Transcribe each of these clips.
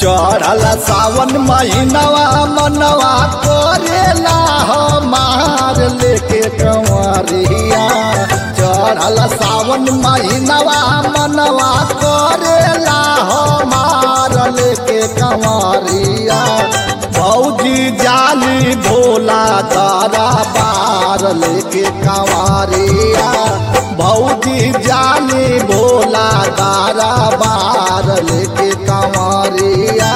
चढ़ल सावन महीनवा मनवा करेला हमार लेके कंवरिया चढ़ल सावन महीनवा मनवा करेला हमार लेके कंवरिया भौजी जाली भोला तारा पार लेके कंवरिया भौजी जाली भोला तारा बार लेके कंवरिया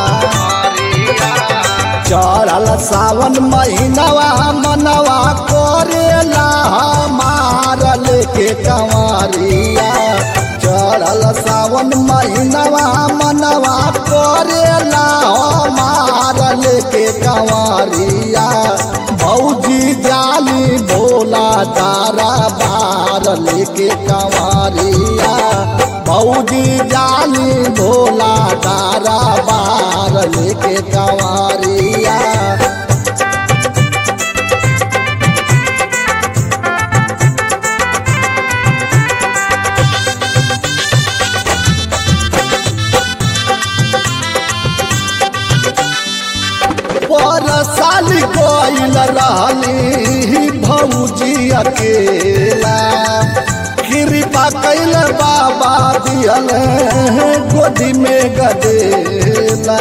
चढ़ल सावन महीनवा मनवा करेला हमार लेके कंवरिया चढ़ल सावन महीनवा मनवा करेला हमार लेके कंवरिया भौजी जाली भोला तारा बार लेके कंवरिया भौजी जाली भोला तारा बार लेके कंवरिया पर साल गईल रहली भौजी अकेला कृपा कैल बाबा दियल गोदी में गदेला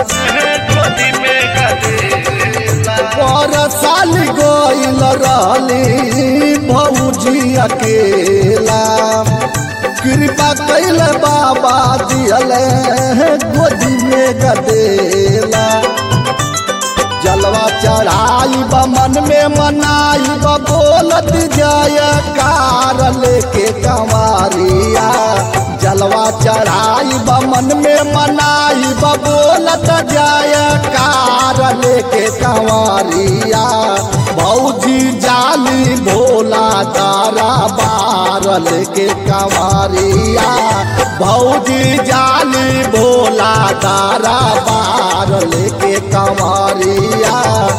पर साल गईल रहली भौजी अकेला कृपा कैल बाबा दियल गोदी में गदेला जलवा चढ़ाई ब मन में मनाई ब बोलत जय कार लेके कंवरिया जलवा चढ़ाई ब मन में मनाई ब बोलत जय कार लेके कंवरिया भौजी जाली भोला तारा बार लेके कंवरिया भौजी जाली भोला तारा बार लेके कंवरिया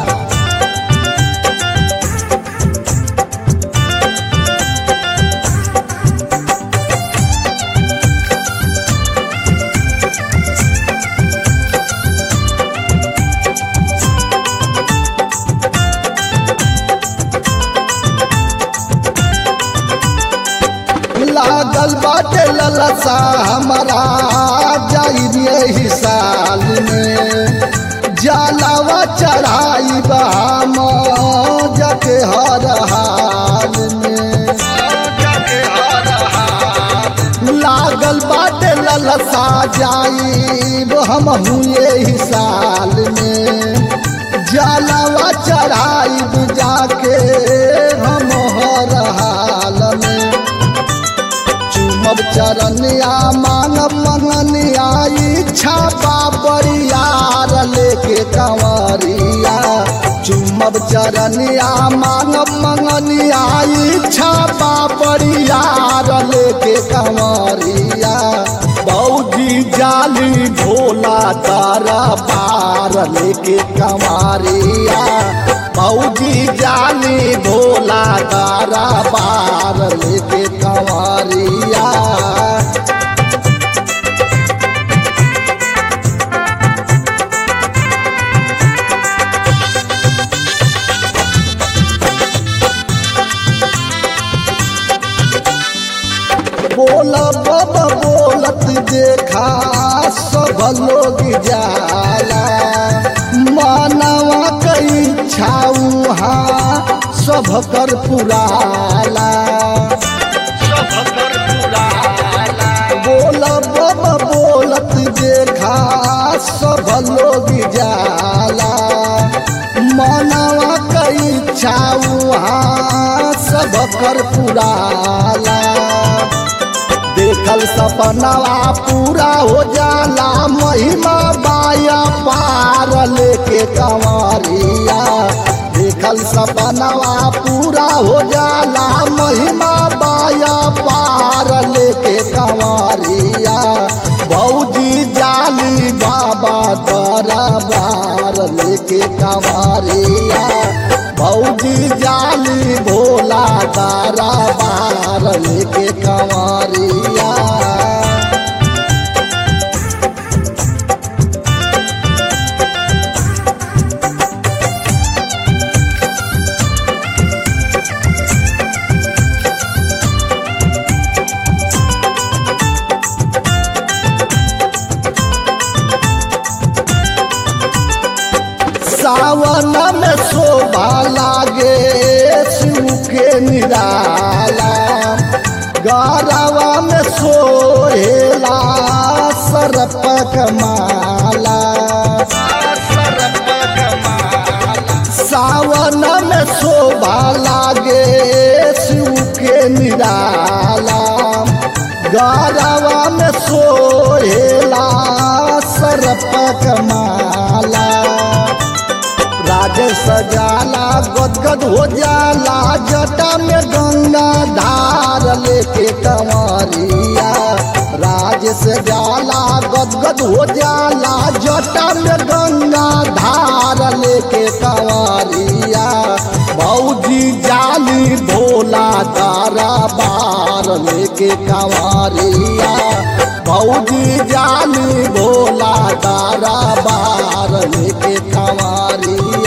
लागल बाटे ललसा हमारा जाई यही साल में जलावा चढ़ाई बाम जके हर हाल में लागल बाटे ललसा जाई हम यही साल में जलावा चढ़ाई जाके हम हर हाल में चुमब चरनिया मांगब मंगनिया इच्छा बाबरियार लेके कंवरिया चुमब चरनिया मांगब मंगनिया इच्छा बाबरियार लेके कंवरिया बौजी जाली भोला तारा पार लेके कंवरिया बौजी जाली भोला तारा पार लेके कंवरिया बोला बाबा बोलत देखा सब लोग जाला मानवा कई छाऊ सब कर पुराला बोला बाबा बोलत देखा सब लोग जाला मानवा कई छाऊ सब कर पुराला देखल सपनवा पूरा हो जाला महिमा बाया पार लेके कंवरिया देखल सपनवा पूरा हो जाला महिमा बाया पार लेके कंवरिया भौजी जाली बाबा तोरा बार लेके कंवरिया भौजी जाली भोला तारा बार लेके कंवरिया गरवा में सोहेला सरपक माला सावन में शोभा लागे शिव के निराला गरवा में सोहेला सरपक माला राज सजाला गदगद हो जाला जटा में गंगा धार लेके कंवरिया राज सजाला गदगद हो जाला जटा में गंगा धार लेके कंवरिया भौजी जाली भोला तारा बार लेके कंवरिया भौजी जाली भोला तारा बार लेके कंवरिया